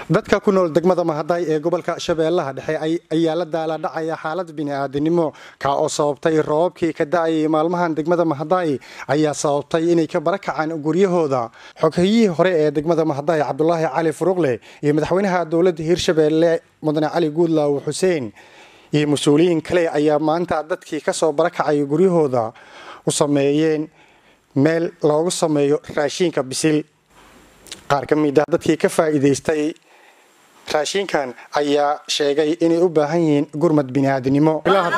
dadka ku nool degmada mahaday ee gobolka shabeellaha dhexe ayaa la daaladhacaya xaalad bini'aadanimo ka oo sababtay roobabkii ka da-ayay maalmahan degmada mahaday ayaa sababtay inay ka barakacaan guryahooda xoghayihii hore ee degmada mahaday cabdulaahi cali furuqle iyo madaxweynaha dowladda hirshabeelle mudane cali guudlaaw xuseen iyo mas-uuliyiin kale ayaa maanta dadkii kasoo barakacay guryahooda u sameeyeen meel loogu sameeyo raashiinka bisil qaar ka mid ah dadkii ka faa'iidaystay raashinkan ayaa sheegay inay u baahan yihiin gurmad bini'aadanimo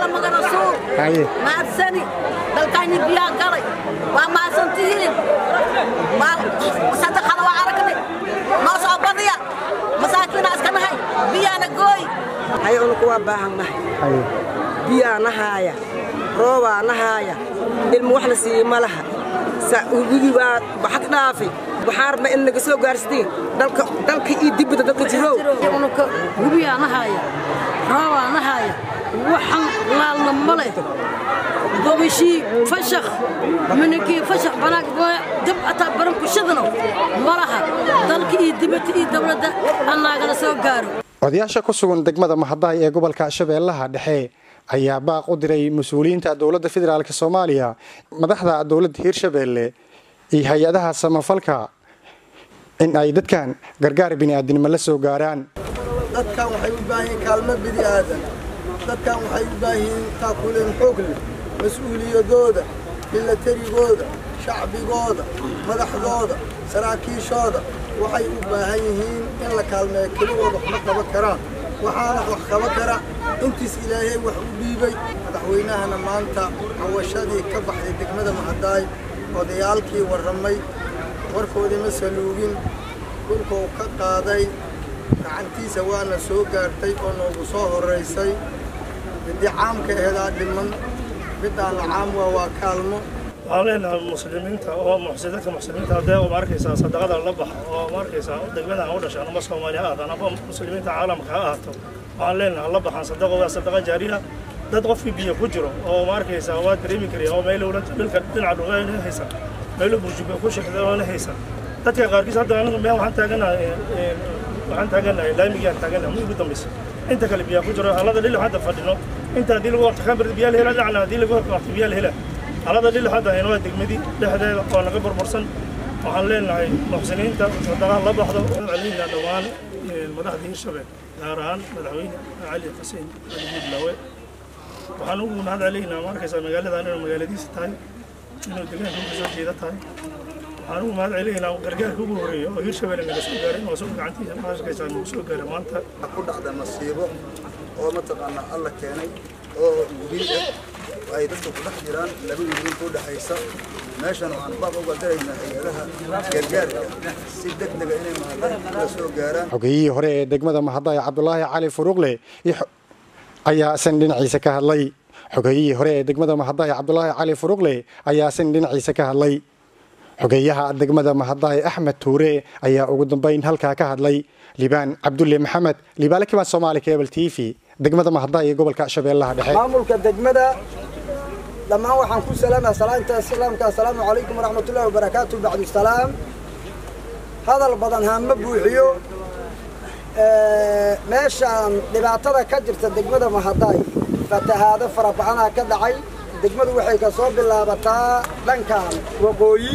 maadsani dalkayni biyaa galay waa maadsantihiin sadaqada waa aragnay noo soo badiya masaakiina iska nahay biyaana gooy haye unuku waa baahan nahay biyaa nahaaya roobaa nahaaya ilmu wax la siiyey ma laha wigi waa baxad dhaafi waxaan rabnaa in naga soo gaarsitiin dalka iyo dibida dadka jirow unuka gubiyaa nahaaya roobaa nahaaya waxan laalna male gobashii fashakh mininkii fashakh banaag dab ataa barankushadano malaha dalka iyo dibadda iyo dowladda annaagala soo gaaro odayaasha ku sugan degmada mahaday ee gobolka shabeellaha dhexe ayaa baaq u diray mas-uuliyiinta dowladda federaalk soomaaliya madaxda dowladda hirshabeelle iyo hay-adaha samafalka in ay dadkan gargaar bini'aadanimo la soo gaaraan dadkan waxay u baahan yihiin kaalmo bini aadan dadkan waxay u baahan yihiin taakuleen xoog leh mas-uuliyadooda milatarigooda shacbigooda madaxdooda saraakiishooda waxay u baahan yihiin in la kaalmeeyo keligooda waxma qaban karaan waxaana wax qaban kara intiis ilaahay wax u dhiibay madaxweynahana maanta cawashadii ka baxday degmada mahadaay odayaalkii warramay warkoodii ma saluugin dhulkuu ka qaaday gacantiisa waana soo gaartay oo noogu soo horraysay midii caamka aheedaa dhiman midaan caam waa waa kaalmo waxaan leenahay muslimiinta oo dadka muslimiinta haddee ma arkaysaa sadaqada la baxa oo ma arkaysaa degmadan u dhashaan ama soomaali ha ahaadaan ama muslimiinta caalamka ha ahaato waxaan leenahay la baxaan sadaqa waa sadaqa jaariya dad qofkii biyo ku jiro oo ma arkaysaa waa dareemi kariya oo meelo dhulka dhinaca dhugaana haysan meelo burjuba ku shaqda oona haysan dadka qaarkiis hadda anigu meel waxaan taaganahay waxaan taaganahay laamigaan taaganahay ma ugu dambaysa inta kale biyaa ku jiro halada dhil hadda fadhino inta haddii lagu waqti khamir biyaa la hela dhacna haddii lagu waqti biyaa la hela halada dhil hadda hayno waa degmadii dhexdeeda oo naga burbursan waxaan leenahay muxsiniinta sadaqaha la baxdo celina dhowaan madaxda hirshabelle gaar ahaan madaxweyne cali xuseen cali guudlaawe waxaan ugu mahad celeynaa ma arkaysaa magaaladan inuu magaaladiisa tahay inuu deegaanka uga soo jeeda tahay waxaan ugu mahad celeynaa gargaarka ugu horreeya oo hirshabelle naga soo gaaray oo soo gacantiisa ma arkaysaa nagu soo gaaray maanta ku dhacda masiibo oo mataqaanaa alla keenay oo gubi ah ay dadka ku dhex jiraan laba wiilin ku dhexaysa meeshan waxaan baab uga daraynaa hay-adaha gargaarka si deg dega inay mahaday la soo gaaraan xogeyihii hore ee degmada mahaday cabdulaahi cali furuqle ayaa isan dhinaciisa ka hadlay xogeyihii hore ee degmada mahaday cabdulaahi cali furuqle ayaa isan dhinaciisa ka hadlay xogeeyaha degmada mahaday axmed tuure ayaa ugu dambeyn halkaa ka hadlay libaan cabdulle maxamed libaale kibaan soomaali cable t v degmada mahaday ee gobolka shabeellaha dhexe maamulka degmada dhammaan waxaan ku salaamaya salaanta islaamka assalaamu calaykum waraxmatullahi wabarakaatu bacdu salaam hadal badan haama buuxiyo meeshaan dhibaatada ka jirta degmada mahaday fatahaado fara badanaa ka dhacay degmadu waxay ka soo bilaabataa dhankan waqooyi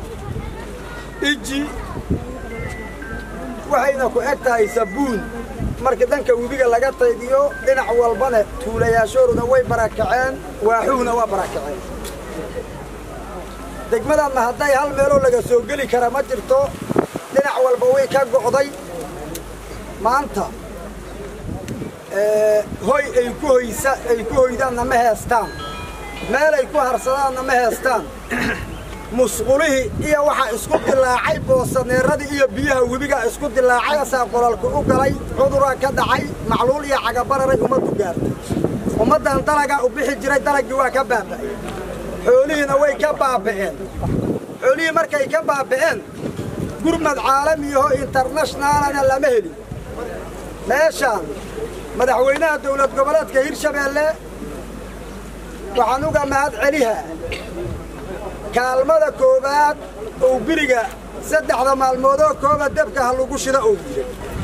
iji waxayna ku eg tahay sabuun markii dhanka webiga laga taydiyo dhinac walbana tuulayaashooduna way barakaceen waaxuhuna waa barakaceen degmadanna hadday hal meeloo laga soo geli kara ma jirto dhinac walba way ka go'day maanta hoy ay ku hoysa ay ku hoydaanna ma heestaan meel ay ku harsadaanna ma heestaan musqulihii iyo waxaa isku dilaacay boosaneeradii iyo biyaha webigaa isku dilaacay asaa qolalku u galay cuduraa ka dhacay macluul iyo cagabararay ummaddu gaartay ummaddan dalagaa u bixi jiray dalaggii waa ka baaba'ay xoolihiina way ka baaba'een xoolihii markay ka baaba'een gurmad caalamiyaho internashnaalana lama helin meeshaan madaxweynaha dowlad goboleedka hirshabeelle waxaan uga mahad celihaa kaalmada koowaad oo biriga saddexda maalmoodoo kooba debka ha lagu shida oo yidhi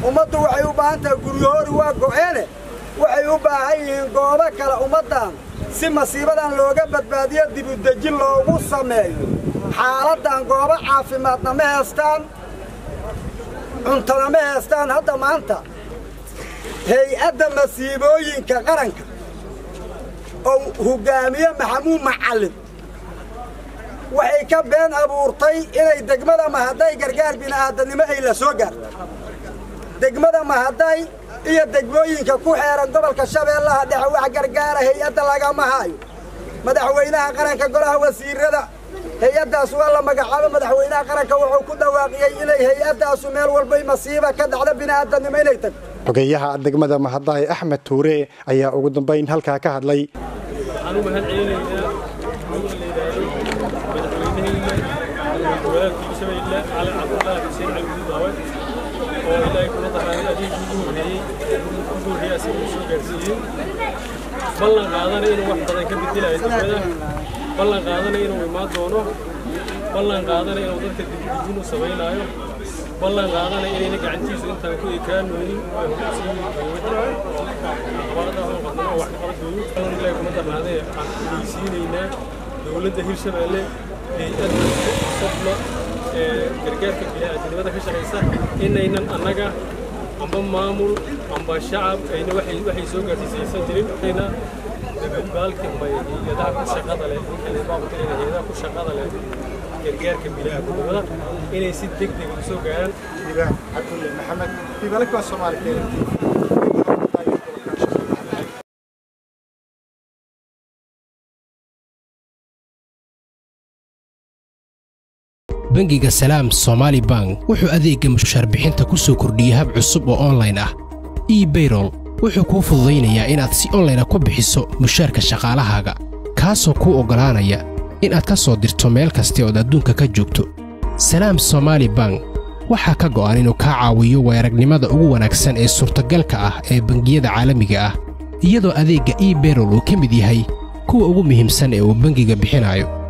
ummaddu waxay u baahan tahay guryahoori waa go'eene waxay u baahan yihiin goobo kale ummaddan si masiibadan looga badbaadiyo dibudejin loogu sameeyo xaaladdan goobo caafimaadna ma heestaan cuntana ma heestaan hadda maanta hay-adda masiibooyinka qaranka oo hoggaamiye maxamuud macallin waxay ka been abuurtay inay degmada mahaday gargaar bini'aadannimo ay la soo gaarto degmada mahaday iyo degmooyinka ku xeeran gobolka shabeellaha dhexe wax gargaara hay-adda lagama hayo madaxweynaha qaranka golaha wasiirada hay-addaas waa la magacaabo madaxweynaha qaranka wuxuu ku dhawaaqiyey inay hay-addaasu meel walbay masiiba ka dhacdo bini'aadannimo inay tagto xogeeyaha degmada mahadaay axmed tuure ayaa ugu dambayn halkaa ka hadlay waxaan u mahad celinaynaa ninka la yidhaahdo madaxweyneheyna walaalkii shabeelle cali cabdullaahi xuseen cali gudubaawe oo ilaahay kula daraaday adeegii ugu horreeyey ugu horreeyey asiga uu soo gaarsiiyey ballan qaadana inuu wax badan ka bedelayo degmada ballan qaadana inuu imaan doono ballan qaadana inuu dadka dibdibin u samaynaayo ballan qaadana inayna gacantiisu intaan ku ekaanoonin ay hogaansiyii dowladda aqbalada oo qadnama wax ka qaban doonin ballan ilaahay kuma darnaadee waxaan ku dhegeysiinaynaa dowladda hirshabeelle hay-adda sodma ee gargaarka bini'aadanimada ka shaqaysa inaynan annaga amba maamul amba shacab ayna waxay waxay soo gaarsiisaysan jirin ayna baalka amba hay-adaha ku shaqada leh baabutalayna hay-adaha ku shaqada leh gargaarka bini'aadanimada inay si deg deg u soo gaaraan diibaan cabdulle maxamed diibalka waa soomaali keelanti bangiga salaam somaali bank wuxuu adeegga mushaarbixinta ku soo kordhiyey hab cusub oo onlayn ah ebayrol wuxuu kuu fududaynayaa inaad si onlayna ku bixiso mushaarka shaqaalahaaga kaasoo kuu oggolaanaya inaad ka soo dirto meel kasta ood adduunka ka joogto salaam somaali bank waxaa ka go'an inuu kaa caawiyo weeragnimada ugu wanaagsan ee suurtagalka ah ee bangiyada caalamiga ah iyadoo adeegga ebayrol uu ka mid yahay kuwa ugu muhiimsan ee uu bangiga bixinayo